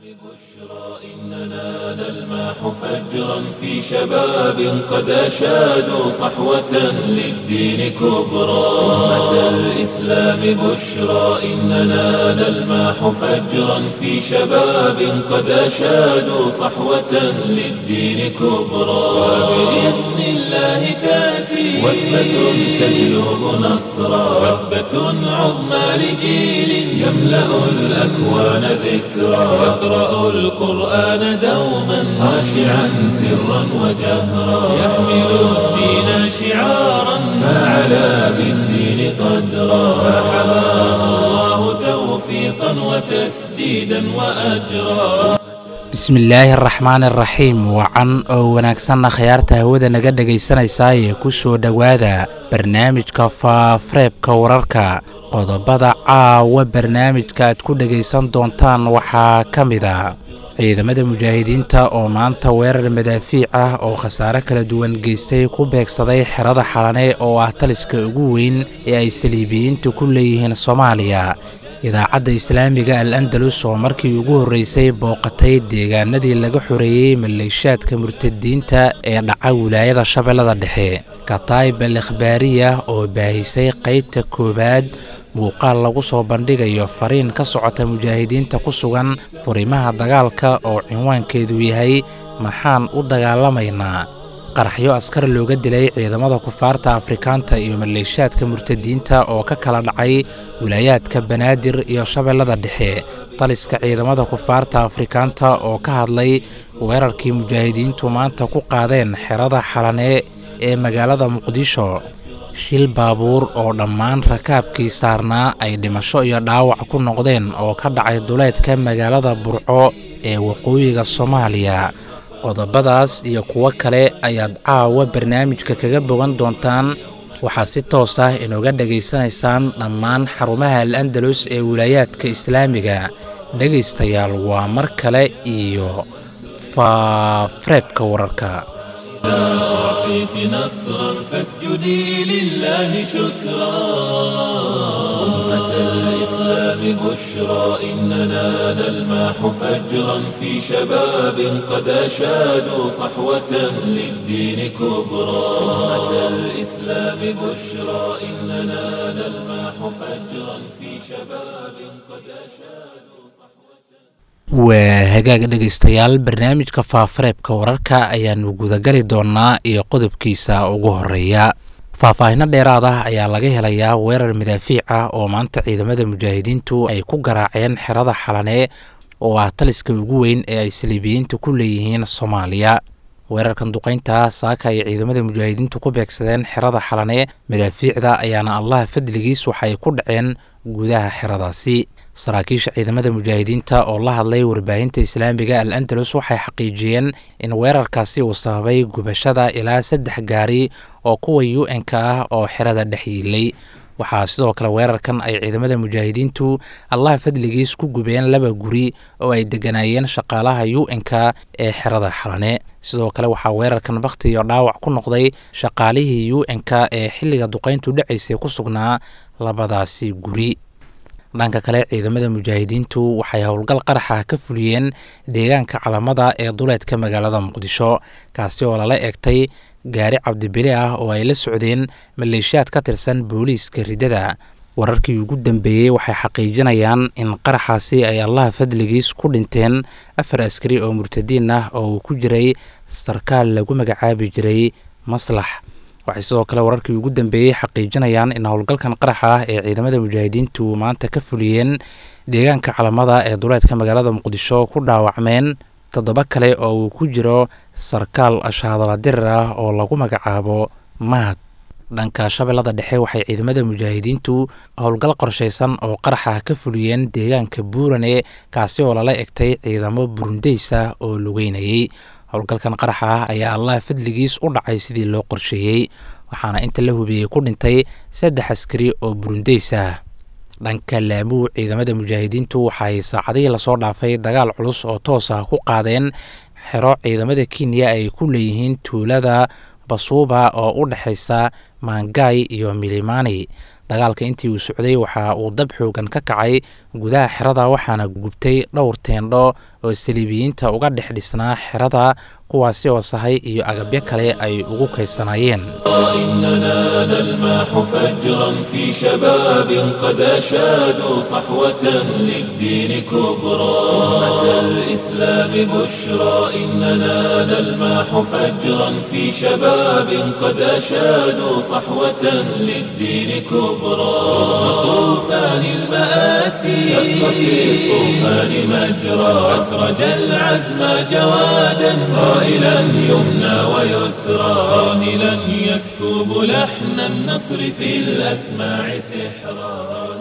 إننا نلمح فجرا في شباب قد أشادوا صحوة للدين كبرى أمة الإسلام بشرى إننا نلمح فجرا في شباب قد أشادوا صحوة للدين كبرى وبإذن الله تأتي وثبة تجلب نصرا وثبة عظمى لجيل يملأ الأكوان ذكرا يقرأ القرآن دوما خاشعا سرا وجهرا يحمل الدين شعارا فعلى بالدين قدرا فحماه الله توفيقا وتسديدا وأجرا bismillaahi araxmaani araxiim wacan oo wanaagsanna khayaarta hawada naga dhegaysanaysaayee ku soo dhowaada barnaamijka faafareebka wararka qodobada caawa barnaamijka aad ku dhegaysan doontaan waxaa ka mid a ciidamada mujaahidiinta oo maanta weerar madaafiic ah oo khasaare kala duwan geystay ku beegsaday xerada xalane oo ah taliska ugu weyn ee ay saliibiyiintu ku leeyihiin soomaaliya idaacadda islaamiga al andalus oo markii ugu horreysay booqatay deegaanadii laga xoreeyey maleeshaadka murtadiinta ee dhaca wilaayada shabeellada dhexe kataib al ikhbaariya oo baahisay qaybta koowaad muuqaal lagu soo bandhigayo fariin ka socota mujaahidiinta ku sugan furimaha dagaalka oo cinwaankeedu yahay maxaan u dagaalamaynaa qaraxyo askar looga dilay ciidamada kufaarta afrikaanta iyo maleeshaadka murtadiinta oo ka kala dhacay wilaayaadka banaadir iyo shabeellada dhexe taliska ciidamada kufaarta afrikaanta oo ka hadlay weerarkii mujaahidiintu maanta ku qaadeen xerada xalane ee magaalada muqdisho shil baabuur oo dhammaan rakaabkii saarnaa ay dhimasho iyo dhaawac ku noqdeen oo ka dhacay duleedka magaalada burco ee waqooyiga soomaaliya qodobadaas iyo kuwo kale ayaad caawa barnaamijka kaga bogan doontaan waxaad si toos ah inooga dhegaysanaysaan dhammaan xarumaha al andalus ee wilaayaadka islaamiga dhegaystayaal waa mar kale iyo faafareebka wararka أعطيت نصرا فاسجدي لله شكرا أمة الإسلام بشرى إننا نلمح فجرا في شباب قد أشادوا صحوة للدين كبرى أمة الإسلام بشرى إننا نلمح فجرا في شباب قد أشادوا waa hagaag dhegaystayaal barnaamijka faafareebka wararka ayaanu gudagali doonnaa iyo qodobkiisa ugu horeeya faahfaahino dheeraad ah ayaa laga helayaa weerar madaafiic ah oo maanta ciidamada mujaahidiintu ay ku garaaceen xerada xalane oo ah taliska ugu weyn ee ay saliibiyiintu ku leeyihiin soomaaliya weerarkan duqaynta saaka ay ciidamada mujaahidiintu ku beegsadeen xerada xalane madaafiicda ayaana allah fadligiis waxay ku dhaceen gudaha xeradaasi saraakiisha ciidamada mujaahidiinta oo la hadlay warbaahinta islaamiga al andalus waxay xaqiijiyeen in weerarkaasi uu sababay gubashada ilaa saddex gaari oo kuwa u n-ka ah oo xerada dhex yiilay waxaa sidoo kale weerarkan ay ciidamada mujaahidiintu allah fadligiis ku gubeen laba guri oo ay deganaayeen shaqaalaha u n-ka ee xerada xalane sidoo kale waxaa weerarkan bakhti iyo dhaawac ku noqday shaqaalihii u n-ka ee xilliga duqayntu dhacaysay ku sugnaa labadaasi guri dhanka kale ciidamada mujaahidiintu waxay howlgal qaraxa ka fuliyeen deegaanka calamada ee duleedka magaalada muqdisho kaasi oo lala eegtay gaari cabdibili ah oo ay la socdeen maleeshiyaad ka tirsan booliiska riddada wararkii ugu dambeeyey waxay xaqiijinayaan in qaraxaasi ay allaha fadligiis ku dhinteen afar askari oo murtadiin ah oo uu ku jiray sarkaal lagu magacaabi jiray maslax waxay sidoo kale wararkii ugu dambeeyey xaqiijinayaan in howlgalkan qaraxa ah ee ciidamada mujaahidiintu maanta ka fuliyeen deegaanka calamada ee duleedka magaalada muqdisho ku dhaawacmeen toddoba kale oo uu ku jiro sarkaal shaadala dirir ah oo lagu magacaabo mahad dhanka shabeellada dhexe waxay ciidamada mujaahidiintu howlgal qorshaysan oo qaraxa ka fuliyeen deegaanka buurane kaasi oo lala egtay ciidamo burundeys ah oo lugeynayay howlgalkan qaraxa ah ayaa allah fadligiis u dhacay sidii loo qorsheeyey waxaana inta la hubiyey ku dhintay saddex askari oo burundeys ah dhanka laamuu ciidamada mujaahidiintu waxay saacadihii lasoo dhaafay dagaal culus oo toos ah ku qaadeen xero ciidamada kenya ay ku leeyihiin tuulada basuuba oo u dhexaysa maangay iyo milimani dagaalka intii uu socday waxa uu dab xoogan ka kacay gudaha xerada waxaana gubtay dhowr teendho oo saliibiyiinta uga dhex dhisnaa xerada kuwaasi oo sahay iyo agabyo kale ay ugu kaysanaayeen إننا نلمح فجرا في شباب قد أشادوا صحوة للدين كبرى أمة الإسلام بشرى إننا نلمح فجرا في شباب قد أشادوا صحوة للدين كبرى طوفان المآسي شق في الطوفان مجرى أسرج العزم جوادا صائلا يمنى ويسرى صاهلا يسكب لحن النصر في الأسماع سحرا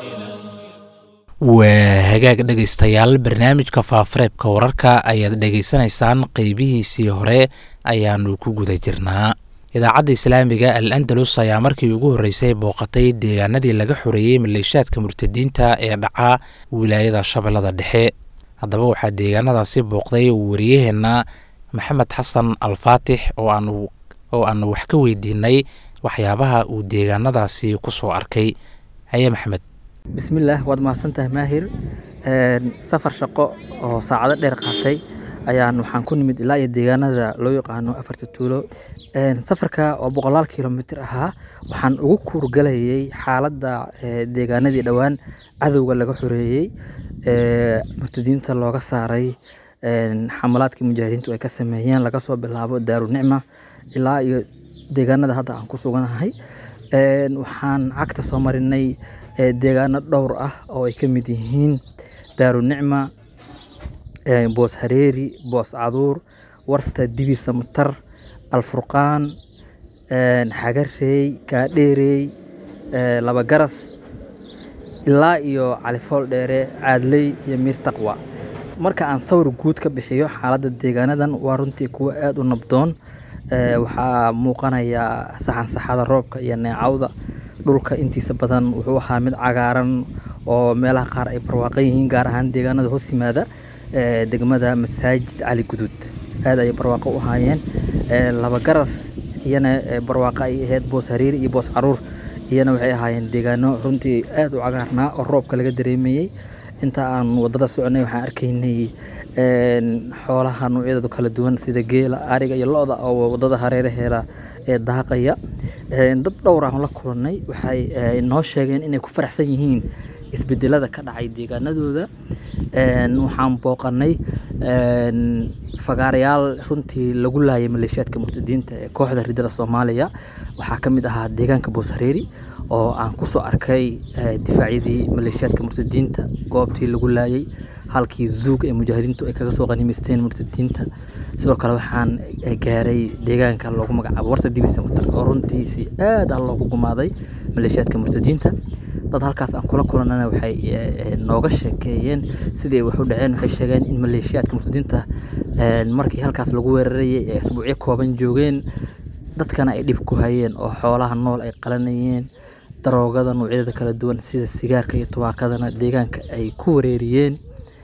waa hagaag dhegaystayaal barnaamijka faafareebka wararka ayaad dhegaysanaysaan qeybihiisii hore ayaanu ku guda jirnaa idaacadda islaamiga al andalus ayaa markii ugu horreysay booqatay deegaanadii laga xoreeyey maleeshaadka murtadiinta ee dhaca wilaayada shabeellada dhexe haddaba waxaa deegaanadaasi booqday wariyaheenna maxamed xasan alfaatix oo aanu oo aanu wax ka weydiinay waxyaabaha uu deegaanadaasi ku soo arkay haye maxamed bismillaah waad mahadsantahay maahir safar shaqo oo saacado dheer qaatay ayaan waxaan ku nimid ilaa iyo deegaanada loo yaqaano afarta tuulo safarka oo boqolaal kilomitir ahaa waxaan ugu kuurgalayay xaaladda deegaanadii dhowaan cadowga laga xoreeyey murtadiinta looga saaray xamalaadkii mujaahidiintu ay ka sameeyeen laga soo bilaabo daarunicma ilaa iyo deegaanada hadda aan ku suganahay waxaan cagta soo marinay deegaano dhowr ah oo ay ka mid yihiin daarunicma boos hareeri boos caduur warta dibi samatar alfurqaan xagareey kaadheerey laba garas ilaa iyo califool dheere caadley iyo miir taqwa marka aan sawir guud ka bixiyo xaaladda deegaanadan waa runtii kuwo aada u nabdoon waxaa muuqanaya saxansaxada roobka iyo neecawda dhulka intiisa badan wuxuu ahaa mid cagaaran oo meelaha qaar ay barwaaqan yihiin gaar ahaan deegaanada hoos yimaada degmada masaajid cali guduud aad ayay barwaaqo u ahaayeen laba garas iyana barwaaqo ay ahayd boos hariiri iyo boos caruur iyana waxay ahaayeen deegaano runtii aad u cagaarnaa oo roobka laga dareemayey inta aan wadada soconay waxaan arkaynay xoolaha noocyadooda kala duwan sida geela ariga iyo lo-da oo wadada hareeraheeda ee daaqaya dad dhowr aan la kulannay waxay noo sheegeen inay ku faraxsan yihiin isbedelada ka dhacay deegaanadooda waxaan booqanay fagaarayaal runtii lagu laayay maleeshiyaadka murtadiinta ee kooxda ridada soomaaliya waxaa ka mid ahaa deegaanka booshareeri oo aan kusoo arkay difaacyadii maleeshiyaadka murtadiinta goobtii lagu laayay halkii zuug ee mujaahidiintu ay kaga soo qanimaysteen murtadiinta sidoo kale waxaan gaaray deegaanka loogu magacaabo warta dibisa mutar oo runtii si aad ah loogu gumaaday maleeshiyaadka murtadiinta dad halkaas aan kula kulanana waxay nooga sheekeeyeen sidii ay wax u dhaceen waxay sheegeen in maleeshiyaadka murtadiinta markii halkaas lagu weerarayay ee isbuucyo kooban joogeen dadkana ay dhib ku hayeen oo xoolaha nool ay qalanayeen daroogada noocyadeeda kala duwan sida sigaarka iyo tubaakadana deegaanka ay ku wareeriyeen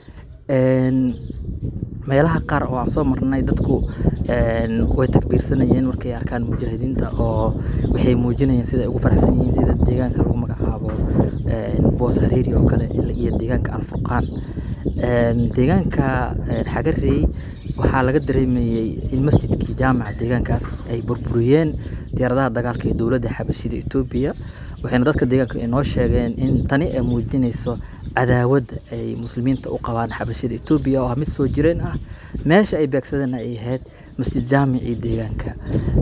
meelaha qaar oo aan soo marnay dadku way takbiirsanayeen markay arkaan mujaahidiinta oo waxay muujinayeen sida ay ugu faraxsan yihiin sida deegaanka lagu magacaabo boos hareeri oo kale iyo deegaanka alfurqaan deegaanka xagarey waxaa laga dareemayey in masjidkii jaamaca deegaankaas ay burburiyeen diyaaradaha dagaalka ee dowladda xabashida etoobiya waxayna dadka deegaanka inoo sheegeen in tani ay muujinayso cadaawadda ay muslimiinta u qabaan xabashida etoobiya oo ah mid soo jireen ah meesha ay beegsadeen ay ahayd masjid jaamicii deegaanka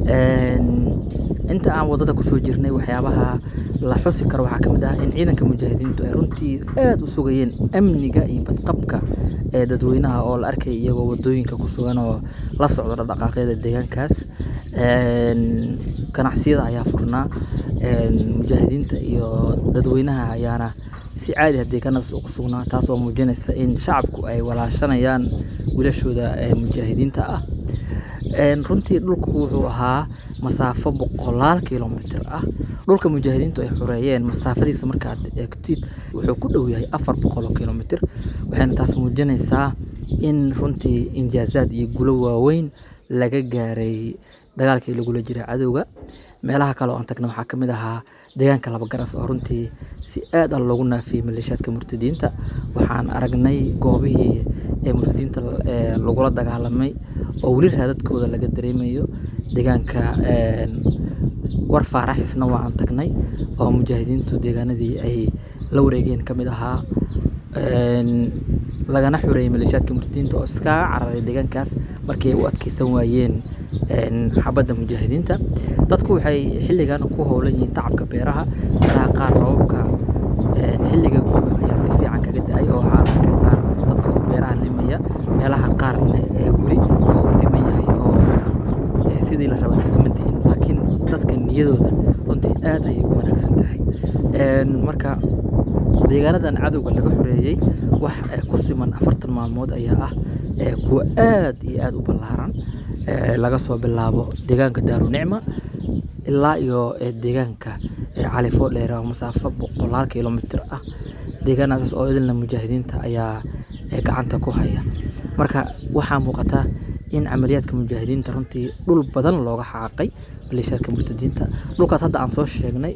inta aan wadada kusoo jirnay waxyaabaha la xusi karo waxaa ka mid ah in ciidanka mujaahidiintu ay runtii aada u sugayeen amniga iyo badqabka ee dadweynaha oo la arkay iyagoo wadooyinka ku sugan oo la socdo dhaqdhaqaaqyada deegaankaas ganacsiyada ayaa furnaa mujaahidiinta iyo dadweynaha ayaana si caadi ah deegaanadaas ugu sugnaa taas oo muujinaysa in shacabku ay walaashanayaan wiilashooda mujaahidiinta ah runtii dhulku wuxuu ahaa masaafo boqolaal kilomitir ah dhulka mujaahidiintu ay xoreeyeen masaafadiisa markaad eegtid wuxuu ku dhow yahay afar boqol kilomitir waxayna taas muujinaysaa in runtii injaazaad iyo gulo waaweyn laga gaaray dagaalkii lagula jiray cadowga meelaha kale oo aan tagna waxaa ka mid ahaa deegaanka laba garas oo runtii si aad ah loogu naafiyey maleeshiyaadka murtadiinta waxaan aragnay goobihii ee murtadiinta ee lagula dagaalamay oo weli raadadkooda laga dareemayo deegaanka een, war faarax isna waa aan tagnay oo mujaahidiintu deegaanadii ay la wareegeen ka mid ahaa een, lagana xureeyay maleeshiyaadka murtadiinta oo iskaga cararay deegaankaas markii ay u adkeysan waayeen een, xabadda mujaahidiinta dadku waxay xilligan ku howlan yihiin tacabka beeraha meelaha qaar roobabka een, xilliga guga ayaa si fiican kaga da-ay oo waxaa arkaysaa dadka oo beeraha limaya meelaha qaarna ee weli uu dhiman yahay oo ee, sidii la raba kagama dihin laakiin dadka niyadooda runtii aad ayay u wanaagsan tahay Een, marka deegaanadan cadowga laga xoreeyey wax ee, ku siman afartan maalmood ayaa ah ee, kuwa aad iyo aad u ballaaran ee, laga soo bilaabo deegaanka daarunicma ilaa iyo ee, deegaanka ee, cali foodheer oo masaafo boqolaal kilomitir ah deegaanaas oo idilna mujaahidiinta ayaa ee, gacanta ku haya marka waxaa muuqata in camaliyaadka mujaahidiinta runtii dhul badan looga xaaqay maleeshiyaadka murtadiinta dhulkaas hadda aan soo sheegnay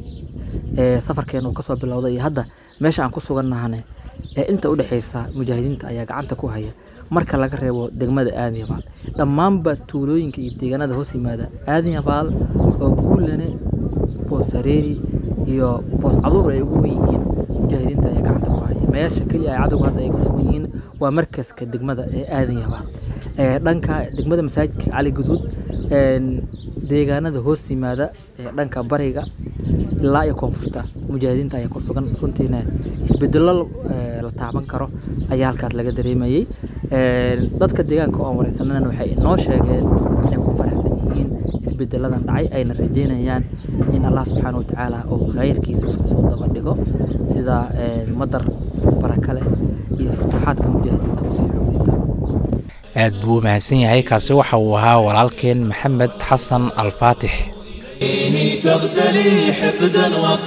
ee safarkeena uu kasoo bilowday iyo hadda meesha aan ku sugannahane ee inta u dhexeysa mujaahidiinta ayaa gacanta ku haya marka laga reebo degmada aadan yabaal dhammaanba tuulooyinka iyo deegaanada hoos yimaada aadan yabaal oo guulane boos sareeri iyo boos caduur ay ugu wen yihiin mujaahidiinta ayaa gacanta ku haya meesha keliya ay cadowga hadda ay ku sugan yihiin waa markaska degmada ee aadan yabaal ee dhanka degmada masaajidka cali guduud een, deegaanada hoos yimaada ee dhanka bariga ilaa iyo koonfurta mujaahidiinta ayaa ku sugan runtiina isbedelo ee, la taaban karo ayaa halkaas laga dareemayey Een, dadka deegaanka oo aan wareysanana waxay inoo sheegeen inay ku faraxsan yihiin isbedeladan dhacay ayna rajeynayaan in allah subxaana wa tacaala uu khayrkiisa isku soo daba dhigo sida een, madar baraka leh iyo futuuxaadka mujaahidiinta usii xoogeysta aad buu u mahadsan yahay kaasi waxa uu ahaa walaalkeen maxamed xasan alfaatix فيه تغتلي حقدا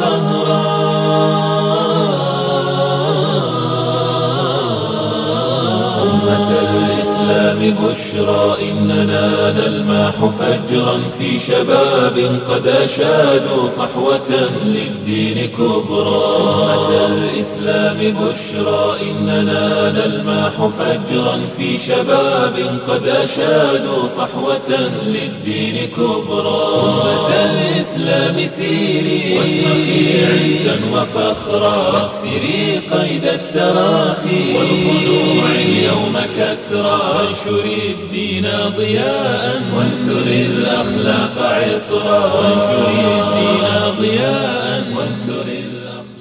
وقهرا أمة الإسلام بشرى إننا نلماح فجرا في شباب قد أشادوا صحوة للدين كبرى أمة الإسلام بشرى إننا نلماح فجرا في شباب قد أشادوا صحوة للدين كبرى أمة الإسلام سيري واشرخي عزا وفخرا واكسري قيد التراخي والخلوع اليوم كسرى وانشري الدين ضياء وانثري الأخلاق عطرا وانشري الدين ضياء وانثري الأخلاق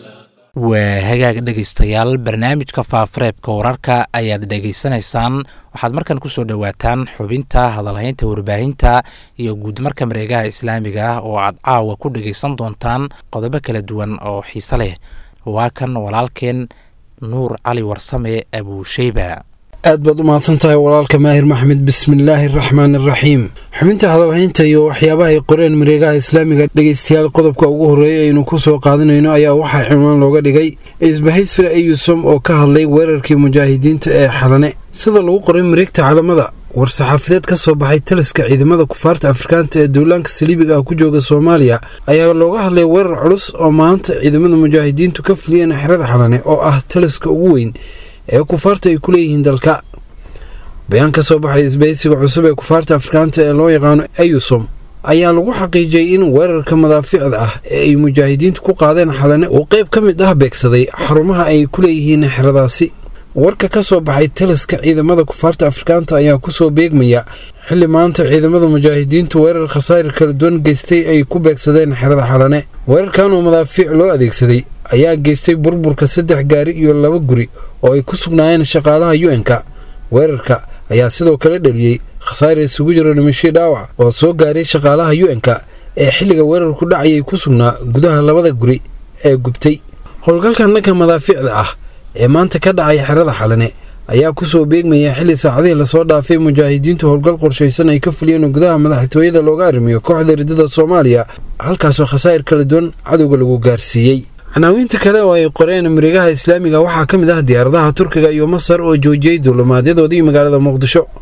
waa hagaag dhegaystayaal barnaamijka faafareebka wararka ayaad dhegaysanaysaan waxaad markan kusoo dhowaataan xubinta hadalhaynta warbaahinta iyo guudmarka mareegaha islaamiga ah oo aad caawa ku dhegaysan doontaan qodobo kala duwan oo xiise leh waa kan walaalkeen nuur cali warsame abuusheyba aad baad u mahadsan tahay walaalka maahir maxmed bismillaahi araxmaan araxiim xubinta hadalhaynta iyo waxyaabaha ay qoreen mareegaha islaamiga dhegeystayaal qodobka ugu horreeya aynu ku soo qaadanayno ayaa waxaa cinwaan looga dhigay isbahaysiga eyusom oo ka hadlay weerarkii mujaahidiinta ee xalane sida lagu qoray mareegta calamada war-saxaafadeed ka soo baxay taliska ciidamada kufaarta afrikaanta ee duulaanka saliibiga ah ku jooga soomaaliya ayaa looga hadlay weerar culus oo maanta ciidamada mujaahidiintu ka fuliyeen xerada xalane oo ah taliska ugu weyn ee kufaarta ay ku leeyihiin dalka bayaan ka soo baxay isbahaysiga cusub ee kufaarta afrikaanta ee loo yaqaano eyusom ayaa lagu xaqiijiyey in weerarka madaaficda ah ee ay mujaahidiintu ku qaadeen xalane uu qayb ka mid ah beegsaday xarumaha ay ku leeyihiin xeradaasi warka ka soo baxay taliska ciidamada kufaarta afrikaanta ayaa kusoo beegmaya xilli maanta ciidamada mujaahidiintu weerar khasaa'ir kala duwan geystay ay ku beegsadeen xerada xalane weerarkan oo madaafiic loo adeegsaday ayaa geystay burburka saddex gaari iyo laba guri oo ay ku sugnaayeen shaqaalaha u-n-ka weerarka ayaa sidoo kale dhaliyey khasaare isugu jiro dhimashii dhaawac oo soo gaaray shaqaalaha u-n-ka ee xilliga weerarku dhacayay ku sugnaa gudaha labada guri ee gubtay howlgalkan dhanka madaafiicda ah ee maanta ka dhacay xerada xalane ayaa kusoo beegmaya xilli saacadihii lasoo dhaafay mujaahidiintu howlgal qorshaysan ay ka fuliyeen gudaha madaxtooyada looga arrimiyo kooxda ridada soomaaliya halkaasoo khasaa'ir kala duwan cadowga lagu gaarsiiyey canaawiinta kale oo ay qoreen mareegaha islaamiga waxaa ka mid ah diyaaradaha turkiga iyo masar oo joojiyey duulimaadyadoodii magaalada muqdisho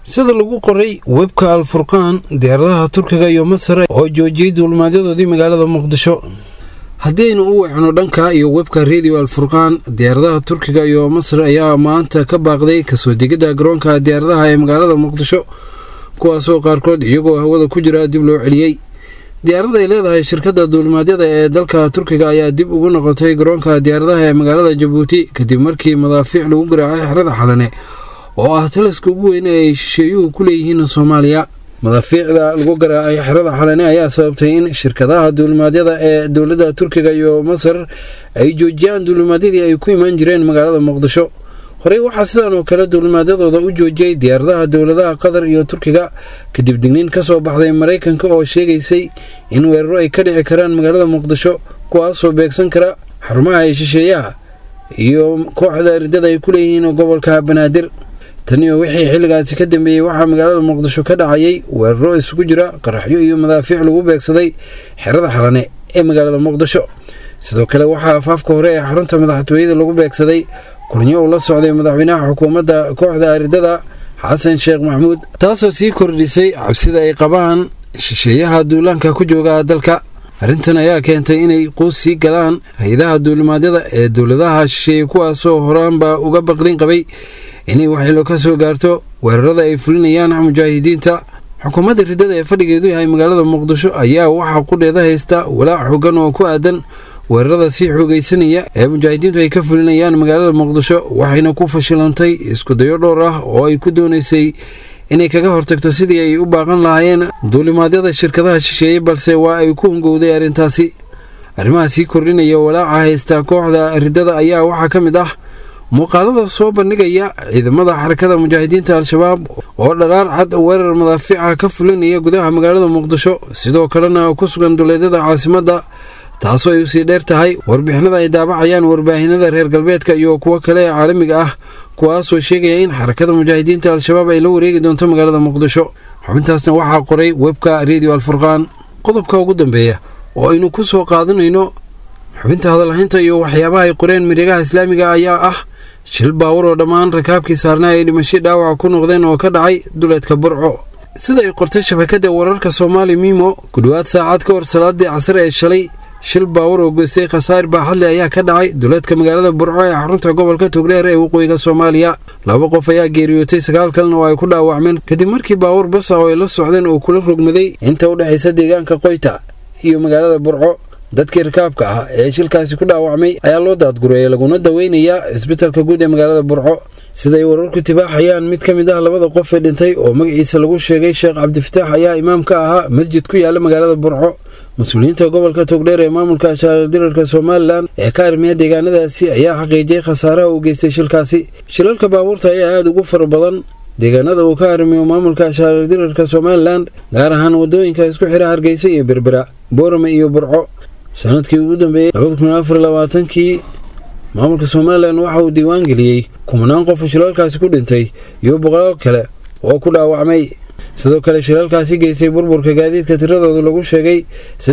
sida lagu qoray webka alfurqaan diyaaradaha turkiga iyo masar oo joojiyey duulimaadyadoodii magaalada muqdisho haddaynu u wecno dhanka iyo webka redio alfurqaan diyaaradaha turkiga iyo masar ayaa maanta ka baaqday kasoo degidda garoonka diyaaradaha ee magaalada muqdisho kuwaasoo qaarkood iyagoo hawada ku jira dib loo celiyey diyaarada ay leedahay shirkadda duulimaadyada ee dalka turkiga ayaa dib ugu noqotay garoonka diyaaradaha ee magaalada jabuuti kadib markii madaafiic lagu garaacay xerada xalane oo ah taliska ugu weyn ee ay shisheeyuhu ku leeyihiin soomaaliya madaafiicda lagu garaacay xerada xalane ayaa sababtay in shirkadaha duulimaadyada ee dowladda turkiga iyo masar ay joojiyaan duulimaadyadii ay ku imaan jireen magaalada muqdisho horey waxaa sidan oo kale duulimaadyadooda u joojiyey diyaaradaha dowladaha qatar iyo turkiga kadib digniin ka soo baxday maraykanka oo sheegaysay in weeraro ay ka dhici karaan magaalada muqdisho kuwaasoo beegsan kara xarumaha ay shisheeyaha iyo kooxda ridada ay ku leeyihiin gobolka banaadir taniyo wixii xilligaasi ka dambeeyey waxaa magaalada muqdisho ka dhacayay weeraro isugu jira qaraxyo iyo madaafiic lagu beegsaday xerada xalane ee magaalada muqdisho sidoo kale waxaa afaafka hore ee xarunta madaxtooyada lagu beegsaday kulnyo uu la socday madaxweynaha xukuumadda kooxda aridada xasan sheekh maxamuud taasoo sii kordhisay cabsida ay qabaan shisheeyaha duulaanka ku jooga dalka arrintan ayaa keentay inay quus sii galaan hay-adaha duulimaadyada ee dowladaha shisheeye kuwaasoo horaanba uga baqdin qabay inay waxilo ka soo gaarto weerarada ay fulinayaan mujaahidiinta xukuumadda riddada ee fadhigeedu yahay magaalada muqdisho ayaa waxaa qudheeda haysta walaac xoogan oo ku aadan weerarada sii xoogaysanaya ee mujaahidiintu ay ka fulinayaan magaalada muqdisho waxayna ku fashilantay iskudayo dhowr ah oo ay ku doonaysay inay kaga hortagto sidii ay u baaqan lahaayeen duulimaadyada shirkadaha shisheeye balse waa ay ku hungowday arrintaasi arrimaha sii kordhinaya walaaca haysta kooxda riddada ayaa waxaa ka mid ah muuqaalada soo bandhigaya ciidamada xarakada mujaahidiinta al-shabaab oo dharaar cad weerar madaafiica ka fulinaya gudaha magaalada muqdisho sidoo kalena ku sugan duleedyada caasimadda taasoo ay usii dheer tahay warbixinada ay daabacayaan warbaahinada reer galbeedka iyo kuwo kale ee caalamiga ah kuwaasoo sheegaya in xarakada mujaahidiinta al-shabaab ay la wareegi doonto magaalada muqdisho xubintaasna waxaa qoray webka redio alfurqaan qodobka ugu dambeeya oo aynu ku soo qaadanayno xubinta hadalhaynta iyo waxyaabaha ay qoreen miregaha islaamiga ayaa ah shil baawar oo dhammaan rakaabkii saarnaa ay dhimasho dhaawaca ku noqdeen oo ka dhacay duleedka burco sida ay qortay shabakadda wararka soomaali mimo ku dhowaad saacad ka hor salaadii casar ee shalay shil baawar oo geystay khasaar baaxadle ayaa ka dhacay duleedka magaalada burco ee xarunta gobolka togdheer ee waqooyiga soomaaliya laba qof ayaa geeriyootay sagaal kalena oo ay ku dhaawacmeen kadib markii baawar basa oo ay la socdeen uu kula rogmaday inta u dhexaysa deegaanka qoyta iyo magaalada burco dadkii rakaabka ah ee shilkaasi ku dhaawacmay ayaa loo daadgureeyay laguna daweynayaa cisbitalka guud ee magaalada burco siday wararku tibaaxayaan mid ka mid ah labada qof ee dhintay oo magaciisa lagu sheegay sheekh cabdifataax ayaa imaam ka ahaa masjid ku yaala magaalada burco mas-uuliyiinta gobolka togdheer ee maamulka shaardirarka somalilan ee ka armiya deegaanadaasi ayaa xaqiijiyey khasaaraha uu geystay shilkaasi shilalka baabuurta ayaa aada ugu fara badan deegaanada uu ka arrimiyo maamulka shaardirarka somalilan gaar ahaan wadooyinka isku xira hargeysa iyo berbera boorame iyo burco sanadkii ugu dambeeyey kii maamulka somalilan waxa uu diiwaan geliyey kumanaan qof shilalkaasi ku dhintay iyo boqolaal kale oo ku dhaawacmay sidoo kale shilalkaasi geystay burburka gaadiidka tiradooda lagu sheegay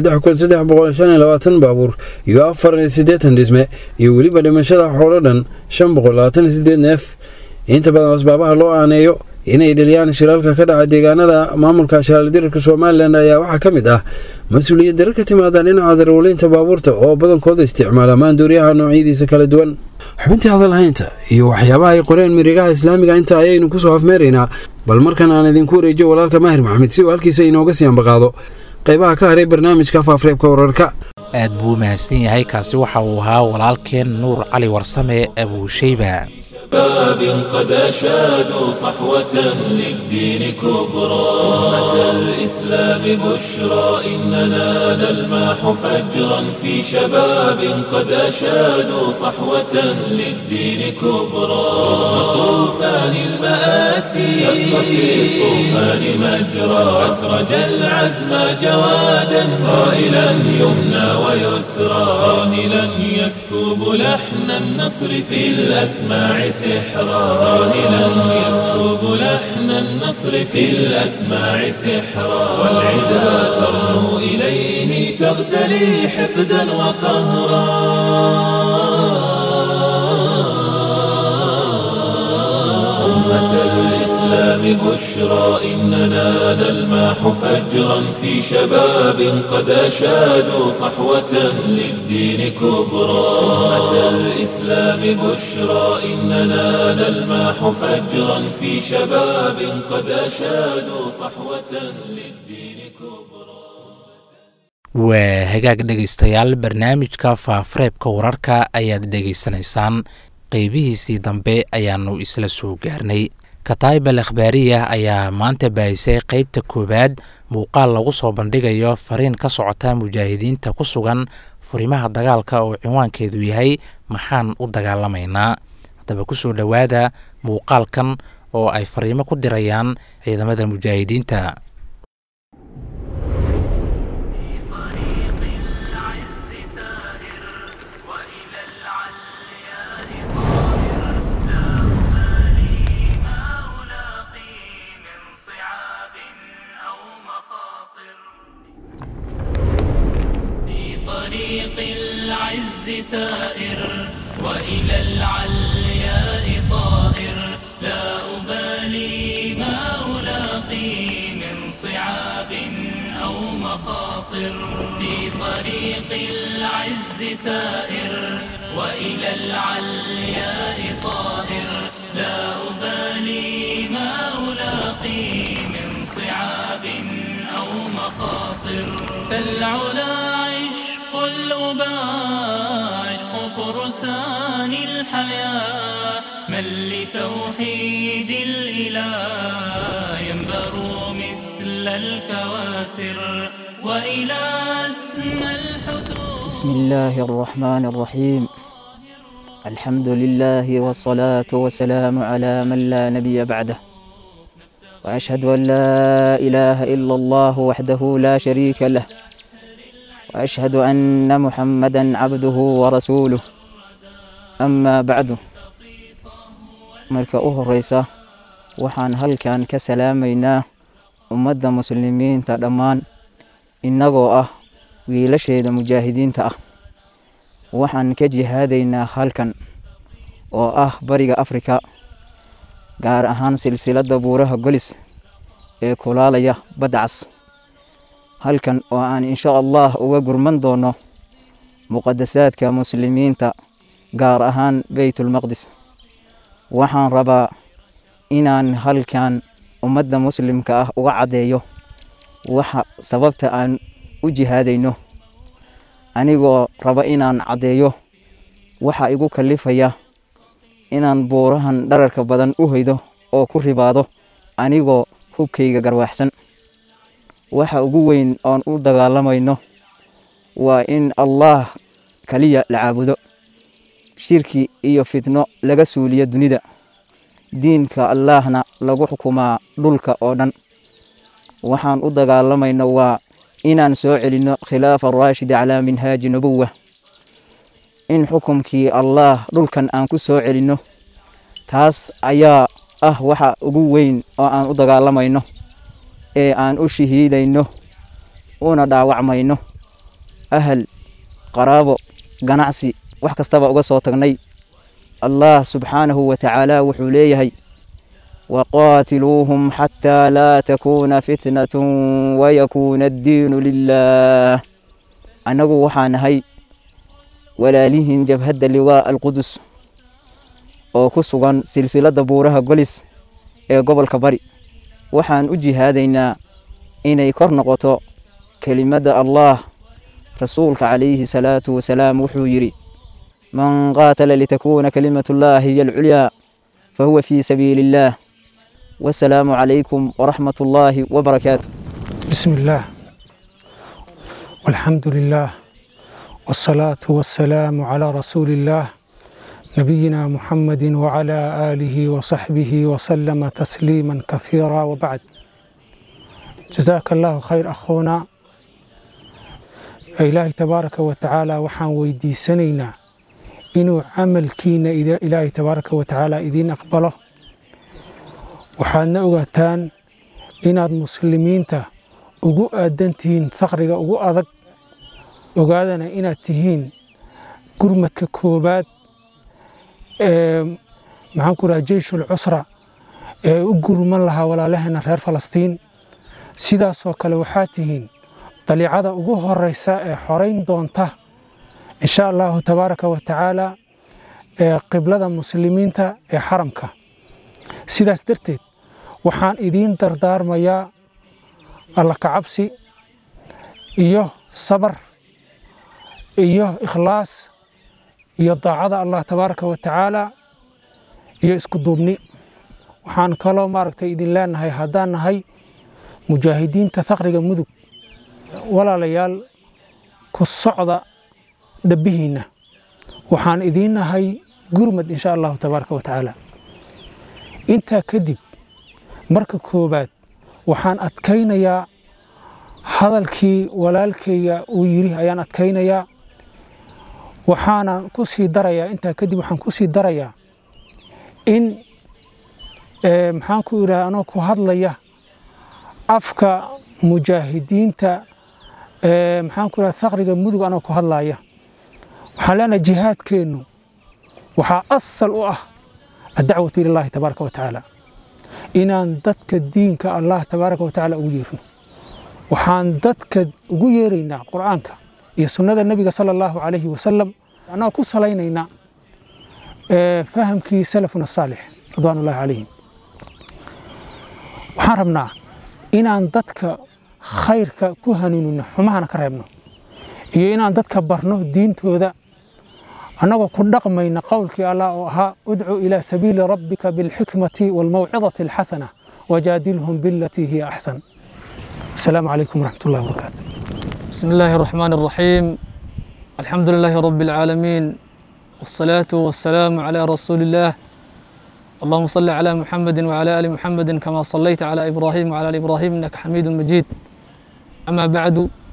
baabuur iyo afar sideetan dhisme iyo weliba dhimashada xoolo dhan shan boqolabaatanideed neef inta badan asbaabaha loo aaneeyo inay dhaliyaan shilalka ka dhaca deegaanada maamulka shaardirarka somalilan ayaa waxaa ka mid ah mas-uuliyad daro ka timaada dhinaca darawaliinta baabuurta oo badankooda isticmaala maanduuryaha noocyadiisa kala duwan xubintii hadalhaynta iyo waxyaabaha ay qoreen mirigaha islaamiga inta ayaynu kusoo afmeeraynaa bal markan aan idinku wareejiyo walaalka maahir maxamed si uu halkiisa inooga sii ambaqaado qaybaha ka haray barnaamijka faafreebka wararka aad buu u mahadsan yahay kaasi waxa uu ahaa walaalkeen nuur cali warsame abuushayba باب قد أشادوا صحوة للدين كبرى أمة الإسلام بشرى إننا نلماح فجرا في شباب قد أشادوا صحوة للدين كبرى طوفان المآسي شق في الطوفان مجرى أسرج العزم جوادا صائلا يمنى ويسرى صاهلا يسكب لحن النصر في الأسماع سحرا صاهلا يسكب لحن النصر في الأسماع سحرا والعدا ترنو إليه تغتلي حقدا وقهرا أمة الإسلام الإسلام بشرى إننا نلمح فجرا في شباب قد أشادوا صحوة للدين كبرى أمة الإسلام بشرى إننا نلمح فجرا في شباب قد أشادوا صحوة للدين كبرى waa hagaag dhegaystayaal barnaamijka faafareebka wararka ayaad dhegaysanaysaan qeybihiisii dambe ayaanu isla soo gaarnay kataib al akhbaariya ayaa maanta baahisay qeybta koowaad muuqaal lagu soo bandhigayo fariin ka socota mujaahidiinta ku sugan furimaha dagaalka oo cinwaankeedu yahay maxaan u dagaalamaynaa haddaba kusoo dhowaada muuqaalkan oo ay fariimo ku dirayaan ciidamada mujaahidiinta طريق العز سائر وإلى العلياء طائر لا أبالي ما ألاقي من صعاب أو مخاطر في طريق العز سائر وإلى العلياء طائر لا أبالي ما ألاقي من صعاب أو مخاطر فالعلا عشق الأباء عشق فرسان الحياة من لتوحيد الإله ينبر مثل الكواسر وإلى أسمى الحدود بسم الله الرحمن الرحيم الحمد لله والصلاة والسلام على من لا نبي بعده وأشهد أن لا إله إلا الله وحده لا شريك له وأشهد أن محمدا عبده ورسوله أما بعد marka u horeysa waxaan halkan ka salaamaynaa ummadda muslimiinta dhammaan innagoo ah wiilasheeda mujaahidiinta ah waxaan ka jihaadaynaa halkan oo ah bariga afrika gaar ahaan silsiladda buuraha golis ee kulaalaya badcas halkan oo aan insha allah uga gurman doono muqadasaadka muslimiinta gaar ahaan beytulmaqdis waxaan rabaa inaan halkan ummadda muslimka ah uga caddeeyo waxa sababta aan u jihaadayno anigoo raba inaan caddeeyo waxa igu kalifaya inaan buurahan dhararka badan u hoydo oo ku ribaado anigoo hubkayga garwaaxsan waxa ugu weyn oon u dagaalamayno waa in allaah kaliya la caabudo shirki iyo fitno laga suuliyo dunida diinka allaahna lagu xukumaa dhulka oo dhan waxaan u dagaalamayno waa inaan soo celinno khilaafa raashid calaa minhaaji nubuwa in xukumkii allaah dhulkan aan ku soo celinno taas ayaa ah waxa ugu weyn oo aan u dagaalamayno ee aan u shahiidayno una dhaawacmayno ahal qaraabo ganacsi wax kastaba uga soo tagnay allah subxaanahu wa tacaala wuxuu leeyahay waqaatiluuhum xataa laa takuuna fitnatun wayakuuna addiinu lilah annagu waxaa nahay walaalihiin jabhadda liwaa alqudus oo ku sugan silsiladda buuraha golis ee gobolka bari waxaan u jihaadaynaa inay kor noqoto kelimadda allah rasuulka calayhi salaatu wasalaam wuxuu yidhi man qaatala litakuuna kalimatu llahi hiya alculyaa fahuwa fii sabiili illaah wasalaamu calaykum waraxmat ullaahi wabarakaatu بسم الله والحمد لله والصلاة والسلام على رسول الله نبينا محمد وعلى آله وصحبه وسلم تسليما كثيرا وبعد جزاك الله خير أخونا إلهي تبارك وتعالى وحان ويدي سنينا إنو عمل كينا إذا إلهي تبارك وتعالى إذين أقبله وحان أغتان إناد مسلمين ته ugu aadantihiin faqriga ugu adag ogaadana inaad tihiin gurmadka koobaad ee maxaan ku raha jeyshul cusra ee u gurman lahaa walaalaheena reer falastiin sidaasoo kale waxaa tihiin daliicada ugu horeysa ee xorayn doonta insha allahu tabaaraka wa tacaala ee qiblada muslimiinta ee xaramka sidaas darteed waxaan idiin dardaarmayaa alla kacabsi iyo sabar iyo ikhlaas iyo daacada allah tabaaraka wa tacaala iyo isku duubni waxaan kaloo maaragtay idin leenahay haddaan nahay mujaahidiinta thaqriga mudug walaalayaal ku socda dhabbihiinna waxaan idiin nahay gurmad insha allahu tabaaraka wa tacaala intaa kadib marka koowaad waxaan adkaynayaa hadalkii walaalkayga uu yidhi ayaan adkaynayaa waxaanan ku sii darayaa intaa kadib waxaan ku sii darayaa in maxaan ku idhaha anoo ku hadlaya afka mujaahidiinta maxaan ku idhaha thaqriga mudug anoo ku hadlaya waxaan leenahay jihaadkeennu waxaa asal u ah addacwatu ilallaahi tabaaraka wa tacaala inaan dadka diinka allah tabaaraka wa tacaala ugu yeerno waxaan dadka ugu yeeraynaa qur'aanka iyo sunnada nebiga sala allahu calayhi wasalam annagoo ku salaynaynaa fahamkii salafuna saalix ridwaanullahi calayhim waxaan rabnaa inaan dadka khayrka ku hanuunino xumahana ka reebno iyo inaan dadka barno diintooda annagoo ku dhaqmayna qowlkii allah oo ahaa udcu ilaa sabiili rabbika bilxikmati waalmawcidati alxasana wajaadilhum bilatii hiya axsan asalaamu calaykum waraxmat ullahi wabarakaatu بسم الله الرحمن الرحيم الحمد لله رب العالمين والصلاة والسلام على رسول الله اللهم صل على محمد وعلى آل محمد كما صليت على إبراهيم وعلى آل إبراهيم إنك حميد مجيد أما بعد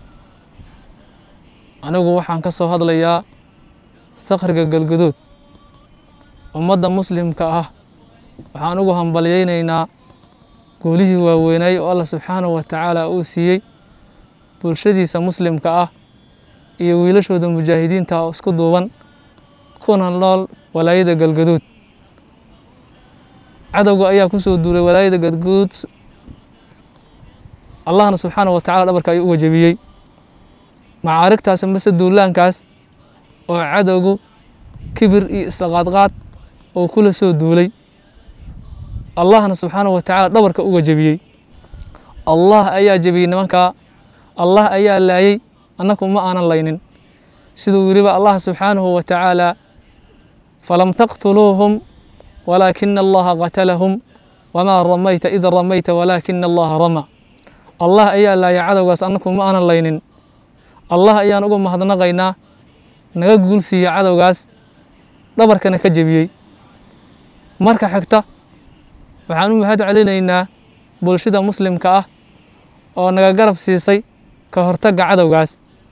أنugu waxaan ka soo hadlayaa thaqriga galgaduud ummadda muslimka ah waxaan ugu hambalyaynaynaa guulihii waaweynay oo allah subxaanahu wa tacaala uu siiyey bulshadiisa muslimka ah iyo wiilashooda mujaahidiinta oo isku duuban kuna nool walaayada galgaduud cadowga ayaa ku soo duulay walaayada galgaduud allahna subxaanahu wa tacala dhabarka ayuu uga jebiyey macaarigtaas mase duulaankaas oo cadowgu kibir iyo isla qaadqaad oo kula soo duulay allahna subxaanahu wa tacaala dhabarka uga jebiyey allah ayaa jebiyey nimankaa allah ayaa laayey annaku ma aanan laynin siduu yiriba allah subxaanahu wa tacaala falam taqtuluuhum walaakina allaha qatalahum wamaa ramayta id ramayta walaakina allaha rama allah ayaa laayay cadowgaas annaku ma aanan laynin allah ayaan uga mahadnaqaynaa naga guulsiiya cadowgaas dhabarkana ka jebiyey marka xigta waxaan u mahad celinaynaa bulshada muslimka ah oo naga garab siisay ka hortagga cadowgaas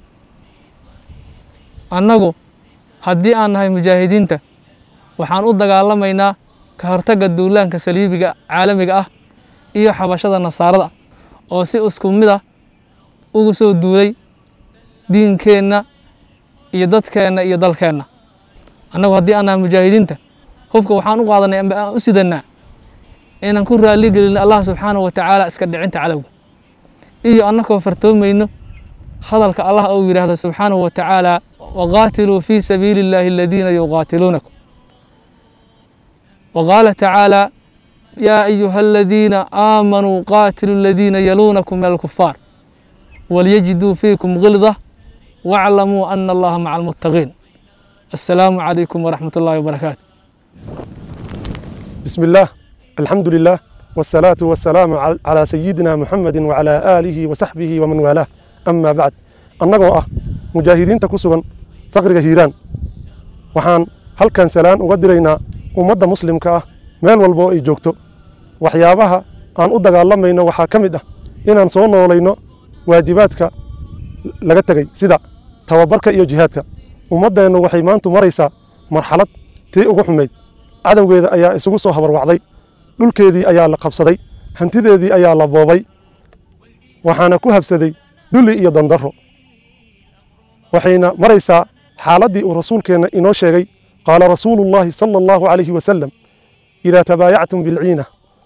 annagu haddii aan nahay mujaahidiinta waxaan u dagaalamaynaa ka hortagga duulaanka saliibiga caalamiga ah iyo xabashada nasaarada oo si isku mid ah ugu soo duulay diinkeenna iyo dadkeenna iyo dalkeenna annagu haddii aan nahay mujaahidiinta hubka waxaan u qaadanay amba aan u sidannaa inaan ku raalli gelin allah subxaanahu wa tacaala iska dhicinta cadowga iyo annakoo fartoomayno hadalka allah uu yidhaahdo subxaanahu wa tacaala waqaatiluu fii sabiili illaahi aladiina yuqaatiluunakum waqaala tacaala yaa ayuha aladiina aamanuu qaatiluu aladiina yaluunakum min alkufaar walyajiduu fiikum gilda waclamuu ana allaha maca almuttaqiin assalaamu calaykum waraxmat ullahi wabarakaatu بسم الله الحمد لله والصلاة والسلام عل- على سيدنا محمد وعلى آله وصحبه ومن والاه أما بعد annagoo ah mujaahidiinta ku sugan faqriga hiiraan waxaan halkan salaan uga diraynaa ummadda muslimka ah meel walba oo ay joogto waxyaabaha aan u dagaalamayno waxaa ka mid ah inaan soo noolayno waajibaadka laga tegey sida tababarka iyo jihaadka ummaddeennu waxay maantu maraysaa marxalad tii ugu xumayd cadowgeeda ayaa isugu soo habarwacday dhulkeedii ayaa la qabsaday hantideedii ayaa la boobay waxaana ku habsaday dulli iyo dandarro waxayna maraysaa xaaladdii uu rasuulkeenna inoo sheegay qaala rasuulu llaahi sala allahu calayhi wasalam idaa tabaayactum bilciina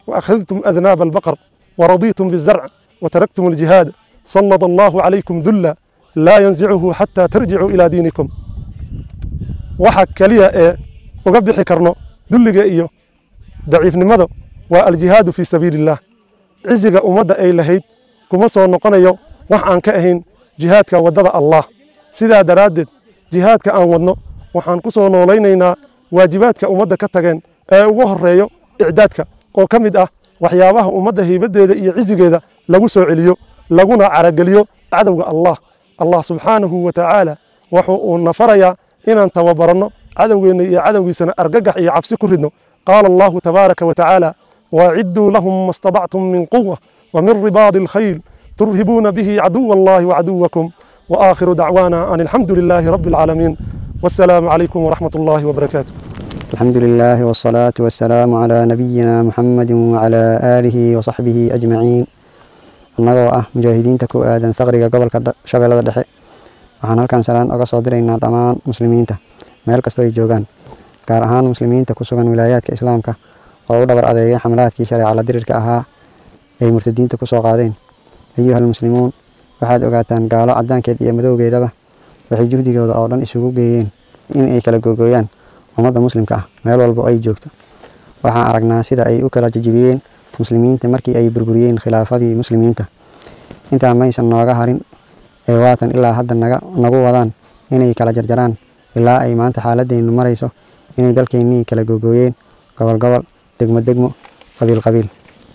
وأخذتم أذناب البقر ورضيتم بالزرع وتركتم الجهاد سلط الله عليكم ذلا لا ينزعه حتى ترجعوا إلى دينكم waxa kaliya ee uga bixi karno dulliga iyo daciifnimada waa aljihaadu fii sabiilillaah ciziga ummadda ay lahayd kuma soo noqonayo wax aan ka ahayn jihaadka waddada allah sidaa daraaddeed jihaadka aan wadno waxaan ku soo noolaynaynaa waajibaadka ummadda ka tageen ee ugu horreeyo icdaadka oo ka mid ah waxyaabaha ummadda haybaddeeda iyo cizigeeda lagu soo celiyo laguna carageliyo cadowga allah allah subxaanahu wa tacaala wuxuu uu nafarayaa inaan tababaranno cadowgeenna iyo cadowgiisana argagax iyo cabsi ku ridno qaala allahu tabaaraka wa tacaala waacidduu lahum ma stadactum min quwa wa min ribaadi alkhayl turhibuuna bihi caduwa allahi wacaduwakum waakhiru dacwaana an alxamdu lilaahi rabbi alcaalamiin wassalaamu calaykum waraxmat ullaahi wabarakaatu الحمد لله والصلاة والسلام على نبينا محمد وعلى آله وصحبه أجمعين annagoo ah mujaahidiinta ku aadan faqriga gobolka shabeellada dhexe waxaan halkan salaan oga soo diraynaa dhammaan muslimiinta meel kastoo ay joogaan gaar ahaan muslimiinta ku sugan wilaayaadka islaamka oo u dhabar adeegay xamlaadkii shareeca la dirirka ahaa ay murtadiinta ku soo qaadeen ayuhal muslimuun waxaad ogaataan gaalo caddaankeed iyo madowgeedaba waxay juhdigooda oo dhan isugu geeyeen in ay kala googooyaan ummadda muslimka ah meel walba ay joogto waxaan aragnaa sida ay u kala jajibiyeen muslimiinta markii ay burburiyeen khilaafadii muslimiinta intaa maysan nooga harin ee waatan ilaa hadda naga nagu wadaan inay kala jarjaraan ilaa ay maanta xaaladeennu marayso inay dalkeennii kala googooyeen gobol gobol degmo degmo qabiil qabiil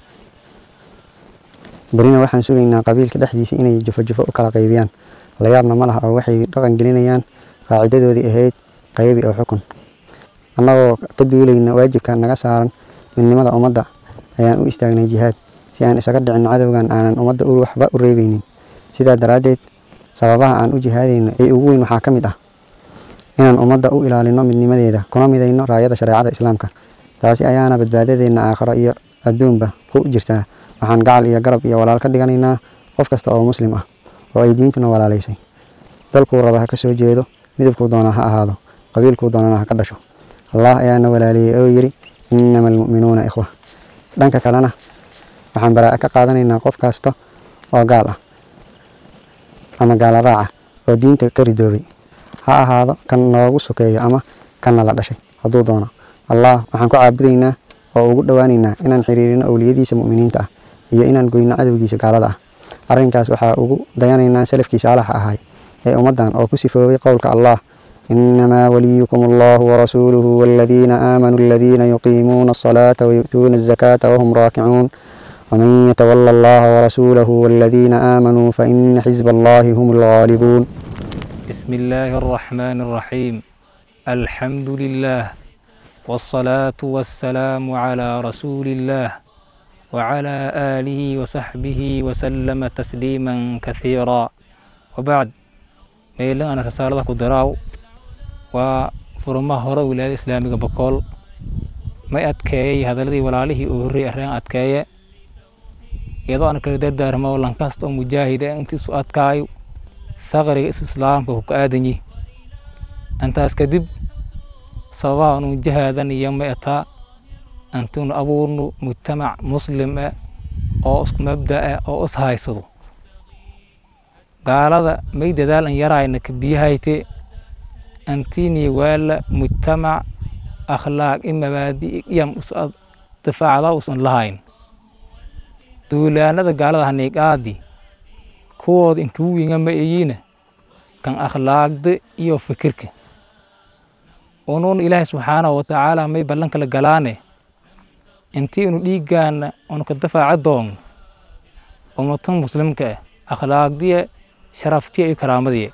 berina waxaan sugaynaa qabiilka dhexdiisa inay jufo jufo u kala qaybiyaan layaabna ma laha oo waxay dhaqan gelinayaan qaacidadoodii ahayd qaybi oo xukun annagoo ka duulayna waajibka naga saaran midnimada ummadda ayaan u istaagnay jihaad si aan isaga dhicin cadowgan aanan ummadda waxba u reebeynin sidaa daraaddeed sababaha aan u jihaadayno ee ugu weyn waxaa ka mid ah inaan ummadda u ilaalino midnimadeeda kuna midayno raayada shareecada islaamka taasi ayaana badbaadadeenna aakhiro iyo adduunba ku jirtaa waxaan gacal iyo garab iyo walaal ka dhiganaynaa qof kasta oo muslim ah oo ay diintuna walaalaysay dalkuu raba ha ka soo jeedo midabkuu doonaa ha ahaado qabiilkuu doonana ha ka dhasho allah ayaana walaaleeyey oo yidhi innama almu'minuuna ikhwa dhanka kalena waxaan baraa'a ka qaadanaynaa qof kasta oo gaal ah ama gaala raaca oo diinta ka ridoobay ha ahaado kan noogu sokeeyo ama kanna la dhashay hadduu doono allah waxaan ku caabudaynaa oo ugu dhowaanaynaa inaan xiriirino owliyadiisa mu'miniinta ah iyo inaan goyno cadowgiisa gaalada ah arrinkaas waxaa ugu dayanaynaa salafkii saalaxa ahay ee ummaddan oo ku sifoobay qowlka allah إنما وليكم الله ورسوله والذين آمنوا الذين يقيمون الصلاة ويؤتون الزكاة وهم راكعون ومن يتولى الله ورسوله والذين آمنوا فإن حزب الله هم الغالبون بسم الله الرحمن الرحيم الحمد لله والصلاة والسلام على رسول الله وعلى آله وصحبه وسلم تسليما كثيرا وبعد ميلان أنا رسالة كدراو waa furmaha hore wilaayada islaamiga bokool may adkeeyey hadaladii walaalihii uu horreeyey arrin adkeeye iyadoo aan kala dardaarmo lankasta oo mujaahida intii isu adkaayo faqriga isu islaamka ku ka aadanyi intaas kadib sababaha unu jahaadanaya may ataa antinu abuurnu mujtamac muslim eh oo isku mabda eh oo is haysado gaalada may dadaal an yarayna ka biyahayte antini waala mujtamac akhlaaq i mabaadi iyam difaacda usan lahayn duulaanada gaalada haniiqaadi kuwooda intuu winga ma eyiina kan akhlaaqda iyo fikirka unuun ilaahay subxaanahu watacaala may ballan kala galaane intii unu dhiiggaana unu ka dafaaca doonno ummatan muslimka ah akhlaaqdiya sharaftiya iyo karaamadiya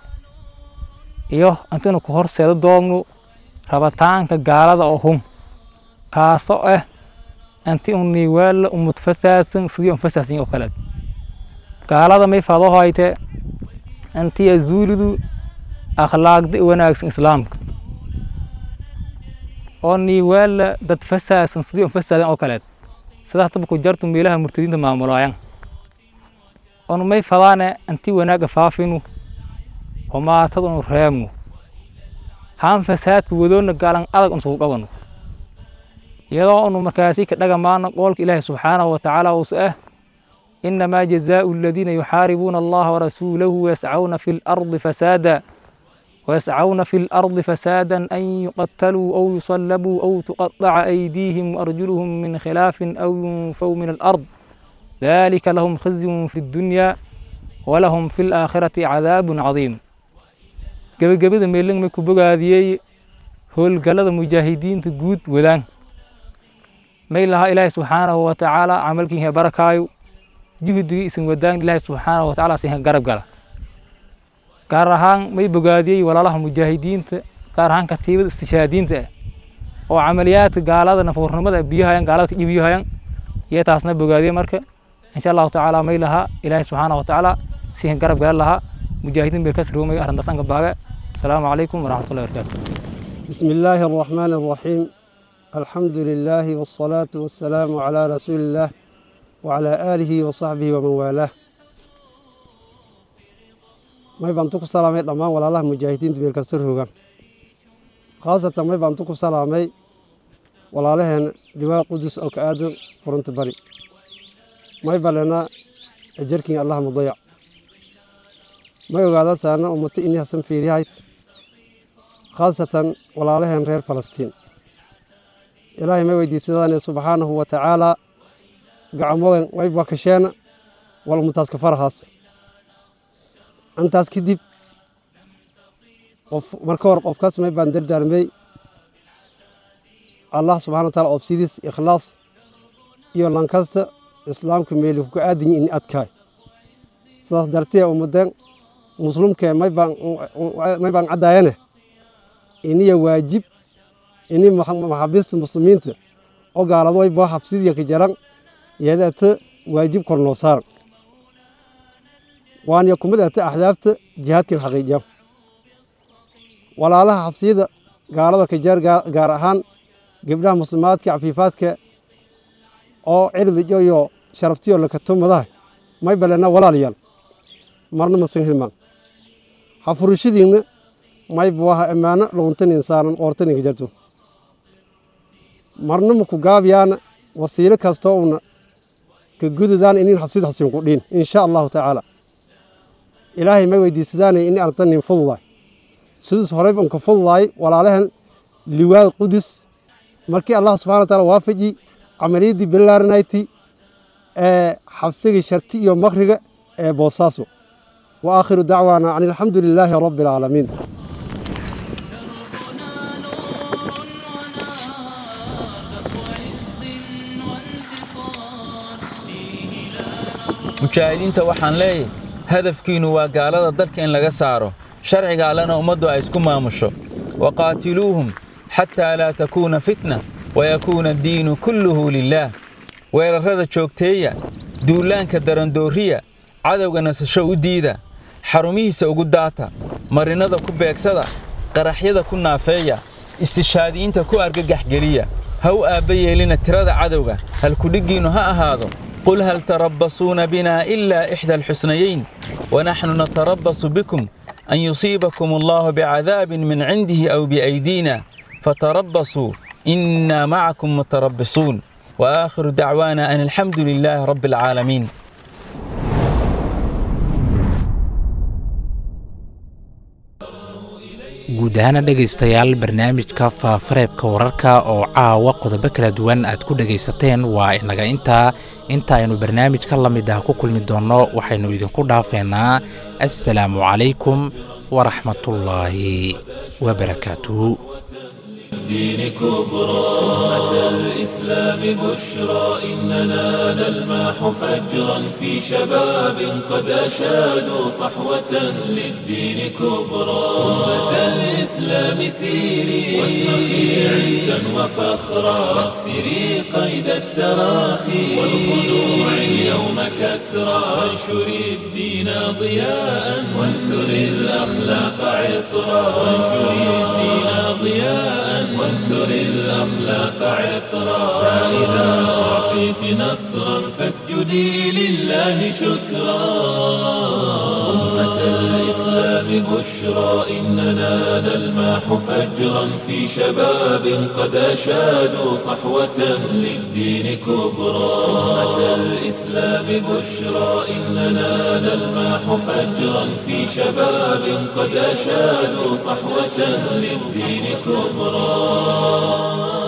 iyo intaynu ku horseeda doogno rabitaanka gaalada oo hum kaasoo ah intii un niiwaala umad fasaasan sidii un fasaasan oo kale gaalada may fado hayte intii azuulidu akhlaaqda wanaagsan islaamka oo niiwaala dad fasaasan sidii un fasaadan oo kaleed sida hataba ku jartu meelaha murtadiinta maamulaayan on may fadaane intii wanaaga faafinu humaatada unu reebno haan fasaadka wadoonna gaalan adag unsugu qabano iyadoo unu markaasi ka dhagamaano qoolka ilaahi subxaanahu watacaala uus ah inamaa jazaau aladiina yuxaaribuuna allaha warasuulahu wayascauna fi lardi fasaada ويسعون في الأرض فسادا أن يقتلوا أو يصلبوا أو تقطع أيديهم وأرجلهم من خلاف أو ينفوا من الأرض ذلك لهم خزي في الدنيا ولهم في الآخرة عذاب عظيم gabagabada meelang may ku bogaadiyey howlgallada mujaahidiinta guud wadaan may lahaa ilaahi subxaanahu watacaala camalkiinha barakaayo juhdigii isin wadaan ilaahi subxaanahu watacaala sinha garab gala gaar ahaan may bogaadiyey walaalaha mujaahidiinta gaar ahaan katiibada istishaadiinta ah oo camaliyaadka gaalada nafuurnimada biyahayan gaalada ka dhibiyahayan iyo taasna bogaadiyey marka insha allahu tacaala may lahaa ilaahi subxaana watacaala sihin garab galan lahaa mujaahidiin bay kas roomay arrintaas anka baaga asalaamu calaykum waraxmatullahi wabarakaatu بسم الله الرحمن الرحيم الحمد لله والصلاة والسلام على رسول الله وعلى آله وصحبه ومن والاه may baan tu ku salaamay dhammaan walaalaha mujaahidiinta meel kasta roga khaasatan may baan tu ku salaamay walaalaheen liwaa qudus oo ka aadan furunta bari may balena ajarkin allah mudayac may ogaada saana ummata ini hasan fiirihayd khaasatan walaalaheen reer falastiin ilaahay may weydiisadaane subxaanahu wa tacaalaa gacamogan way bakasheena wal ummataas ka farahaas intaas kadib qof marka hore qofkaas may baan dardaarmay allah subxana wa taala obsidiis ikhlaas iyo lankasta islaamka meeli kuka aadinyi ini adkaay sidaas dartee ummadeen muslimkee may baan may baan caddaayane iniya waajib ini maxaabiista muslimiinta oo gaalado way baa habsidiya ka jaran iyadaata waajib kor noo saaran waana kumid ata axdaafta jihaadkan xaqiijiya walaalaha xabsiyada gaalada ka jeer gaar ahaan gabdhaha muslimaadka cafiifaadka oo cirdijo iyo sharaftiyo lakatumadaha may balena walaalayaal marna masan hilmaan hafurashadiinna may buaha ammaano luguntanin saaran oortaninka jarto marna maku gaabiyaana wasiilo kastoo una ka gududaan inin xabsida hasin ku dhiin insha allahu tacaala ilaahay ma weydiisadaanay in ardanin fududaay sidaas horey baan ka fududaay walaalahan liwaad qudus markii allah subxana wa taala waafaji camaliyaddii bilaaranayti ee xabsigii sharti iyo makriga ee boosaaso wa aakhiru dacwaana an alxamdu lilaahi rabbi alcaalamiin mujaahidiinta waxaan leeyahay hadafkiinnu waa gaalada dalka in laga saaro sharciga allena ummaddu ay isku maamusho waqaatiluuhum xataa laa takuuna fitna wayakuuna addiinu kulluhu lilaah weerarrada joogteeya duullaanka darandooriya cadowga nasasho u diida xarumihiisa ugu daata marinnada ku beegsada qaraxyada ku naafeeya istishaadiyiinta ku argagaxgeliya ha u aabba yeelina tirada cadowga halkudhiggiinnu ha ahaado قل هل تربصون بنا إلا إحدى الحسنيين ونحن نتربص بكم أن يصيبكم الله بعذاب من عنده أو بأيدينا فتربصوا إنا معكم متربصون وآخر دعوانا أن الحمد لله رب العالمين guud ahaana dhegaystayaal barnaamijka faafareebka wararka oo caawa qodobo kala duwan aad ku dhegaysateen waa inaga intaa inta aynu barnaamijka la mid ah ku kulmi doonno waxaynu idinku dhaafeynaa assalaamu calaykum waraxmatullaahi wabarakaatuhu الدين كبرى أمة الإسلام بشرى إننا نلمح فجرا في شباب قد أشادوا صحوة للدين كبرى أمة الإسلام سيري واشرخي عزا وفخرا واكسري قيد التراخي والخنوع اليوم كسرى وانشري الدين ضياء وانثري الأخلاق عطرا وانشري الدين ضياء وانثر الأخلاق عطرا فإذا أعطيت نصرا فاسجدي لله شكرا أمة الإسلام بشرى إننا نلماح فجرا في شباب قد أشادوا صحوة للدين كبرى أمة الإسلام بشرى إننا نلماح فجرا في شباب قد أشادوا صحوة للدين كبرى